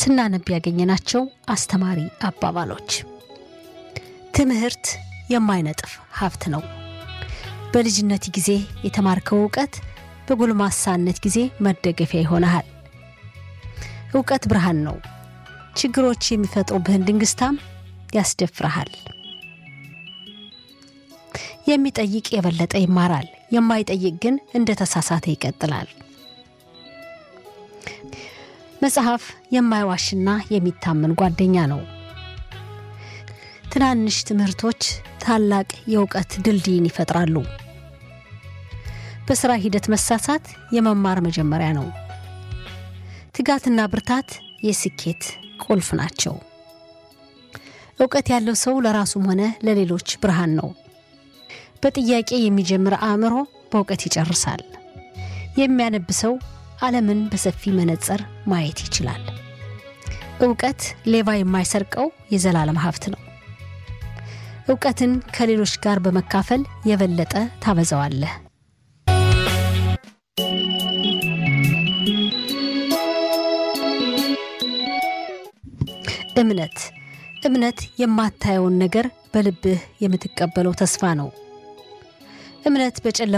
ስናነብ ያገኘናቸው አስተማሪ አባባሎች። ትምህርት የማይነጥፍ ሀብት ነው። በልጅነት ጊዜ የተማርከው እውቀት በጎልማሳነት ጊዜ መደገፊያ ይሆንሃል። እውቀት ብርሃን ነው። ችግሮች የሚፈጥሩብህን ድንግስታም ያስደፍረሃል። የሚጠይቅ የበለጠ ይማራል፣ የማይጠይቅ ግን እንደ ተሳሳተ ይቀጥላል። መጽሐፍ የማይዋሽና የሚታመን ጓደኛ ነው። ትናንሽ ትምህርቶች ታላቅ የእውቀት ድልድይን ይፈጥራሉ። በሥራ ሂደት መሳሳት የመማር መጀመሪያ ነው። ትጋትና ብርታት የስኬት ቁልፍ ናቸው። እውቀት ያለው ሰው ለራሱም ሆነ ለሌሎች ብርሃን ነው። በጥያቄ የሚጀምር አእምሮ በእውቀት ይጨርሳል። የሚያነብ ሰው ዓለምን በሰፊ መነጽር ማየት ይችላል። እውቀት ሌባ የማይሰርቀው የዘላለም ሀብት ነው። እውቀትን ከሌሎች ጋር በመካፈል የበለጠ ታበዛዋለህ። እምነት እምነት የማታየውን ነገር በልብህ የምትቀበለው ተስፋ ነው። እምነት በጨለማ